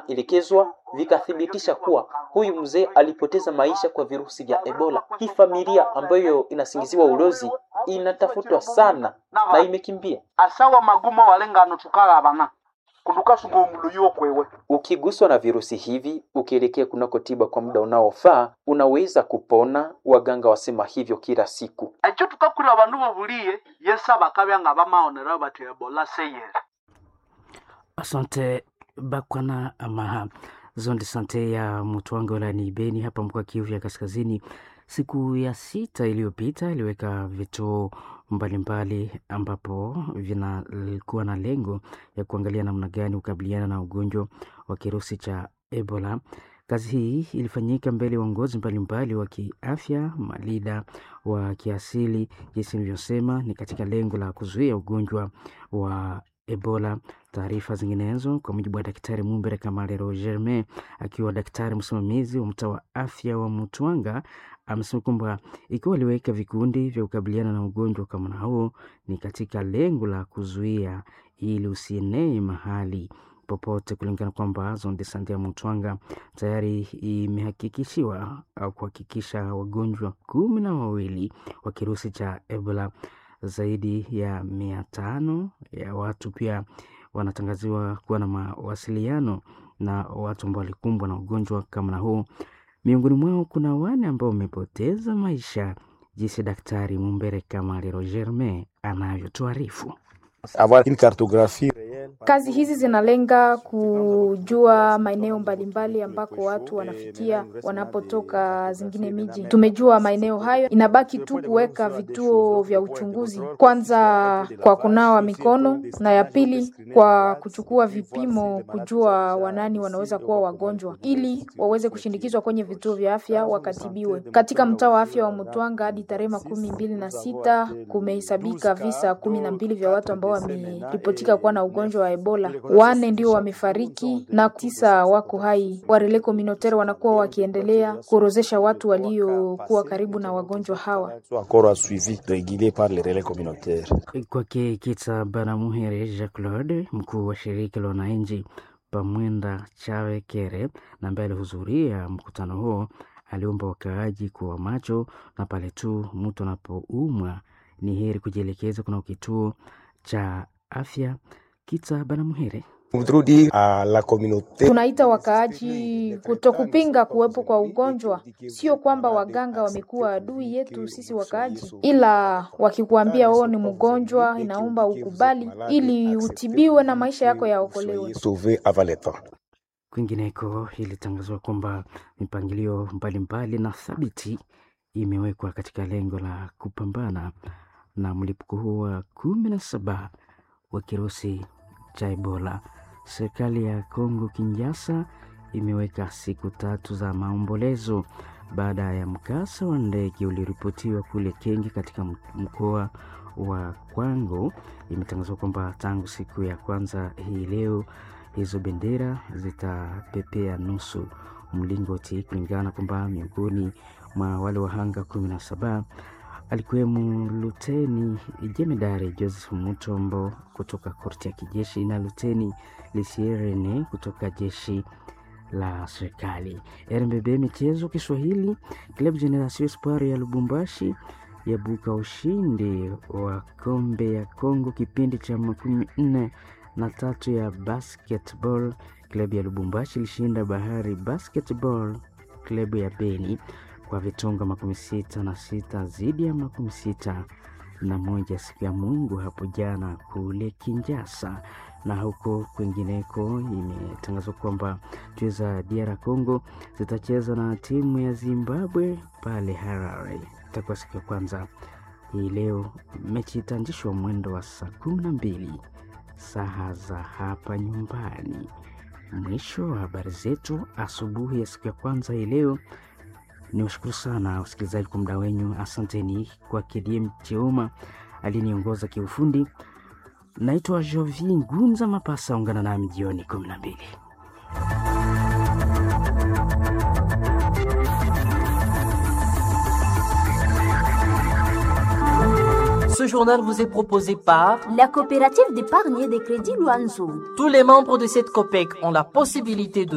vinaelekezwa vikathibitisha kuwa huyu mzee alipoteza maisha kwa virusi vya Ebola. Hii familia ambayo inasingiziwa ulozi inatafutwa sana na imekimbia. asawa magumo walengano tukagabana kundukasuka omulu yokwewe Ukiguswa na virusi hivi ukielekea kunako tiba kwa muda unaofaa, unaweza kupona. Waganga wasema hivyo kila siku. ekyo tukakurira abandu bobuliye yesa bakabya nga bamaonera bati ebola seyere Asante Bakwana Amaha. Zone de sante ya Mutwanga wilayani Beni hapa mkoa Kivu ya Kaskazini, siku ya sita iliyopita iliweka vituo mbalimbali ambapo vinakuwa na lengo ya kuangalia namna gani kukabiliana na ugonjwa wa kirusi cha Ebola. Kazi hii ilifanyika mbele ya uongozi mbalimbali wa kiafya, malida wa kiasili, jinsi nilivyosema, ni katika lengo la kuzuia ugonjwa wa Ebola. Taarifa zinginezo kwa mujibu wa Daktari Mumbere Kamalero Germain, akiwa daktari msimamizi wa mtaa wa afya wa Mutwanga, amesema kwamba ikiwa waliweka vikundi vya kukabiliana na ugonjwa kama na huo, ni katika lengo la kuzuia ili usienee mahali popote, kulingana kwamba zone de sante ya Mutwanga tayari imehakikishiwa au kuhakikisha wagonjwa kumi na wawili wa kirusi cha Ebola zaidi ya mia tano ya watu pia wanatangaziwa kuwa na mawasiliano na watu ambao walikumbwa na ugonjwa kama na huu. Miongoni mwao kuna wane ambao wamepoteza maisha, jinsi Daktari Mumbere Kamalero Germain anavyotuarifu. avoir une cartographie réelle Kazi hizi zinalenga kujua maeneo mbalimbali ambako watu wanafikia wanapotoka zingine miji. Tumejua maeneo hayo, inabaki tu kuweka vituo vya uchunguzi, kwanza kwa kunawa mikono na ya pili kwa kuchukua vipimo, kujua wanani wanaweza kuwa wagonjwa, ili waweze kushindikizwa kwenye vituo vya afya wakatibiwe. Katika mtaa wa afya wa Mutwanga hadi tarehe makumi mbili na sita kumehesabika visa kumi na mbili vya watu ambao wameripotika kuwa na ugonjwa wa Ebola. Wane ndio wamefariki na tisa wako hai. Warele communautaire wanakuwa wakiendelea kuorozesha watu waliokuwa karibu na wagonjwa hawa. soit encore un suivi régulier par les relais communautaires. Kwake Kitsa Banamuhere Jean Claude, mkuu wa shirika la wananchi Pamwenda Chawe Kere, na ambaye alihudhuria mkutano huo, aliomba wakaaji kuwa macho na pale tu mtu anapoumwa ni heri kujielekeza kuna kituo cha afya. Kitsa Banamuhere Nous voudrions dire à la communauté Tunaita wakaaji kutokupinga kuwepo kwa ugonjwa. Sio kwamba waganga wamekuwa adui yetu sisi wakaaji, ila wakikuambia wewe ni mgonjwa, inaomba ukubali ili utibiwe na maisha yako yaokolewe. sauver avant le temps. Kwingineko ilitangazwa kwamba mipangilio mbalimbali na thabiti imewekwa katika lengo la kupambana na mlipuko huu wa kumi na saba wa kirusi cha Ebola. Serikali ya Kongo Kinshasa imeweka siku tatu za maombolezo baada ya mkasa wa ndege ulioripotiwa kule Kenge katika m- mkoa wa Kwango. Imetangazwa kwamba tangu siku ya kwanza hii leo hizo bendera zitapepea nusu mlingoti, kulingana kwamba miongoni mwa wale wahanga kumi na saba alikuwemo luteni jemedari Joseph Mutombo kutoka korti ya kijeshi na luteni Lisierene kutoka jeshi la serikali. RMBB michezo Kiswahili, Club Generation Espoir ya Lubumbashi yabuka ushindi wa kombe ya Kongo kipindi cha makumi nne na tatu ya basketball. Klabu ya Lubumbashi ilishinda Bahari Basketball klabu ya Beni kwa vitonga makumi sita na sita dhidi ya makumi sita na moja siku ya Mungu hapo jana kule Kinjasa. Na huko kwingineko imetangazwa kwamba timu za DR Congo zitacheza na timu ya Zimbabwe pale Harare. Itakuwa siku ya kwanza hii leo. Mechi itaanzishwa mwendo wa saa kumi na mbili saa za hapa nyumbani. Mwisho wa habari zetu asubuhi ya siku ya kwanza hii leo. Ni washukuru sana wasikilizaji kwa muda wenyu. Asanteni kwa KDM Cheuma aliyeniongoza kiufundi. Naitwa Jovi Ngunza Mapasa, ungana nami jioni kumi na mbili. Ce journal vous est proposé par La coopérative d'épargne et de crédit Luanzo. tous les membres de cette COPEC ont la possibilité de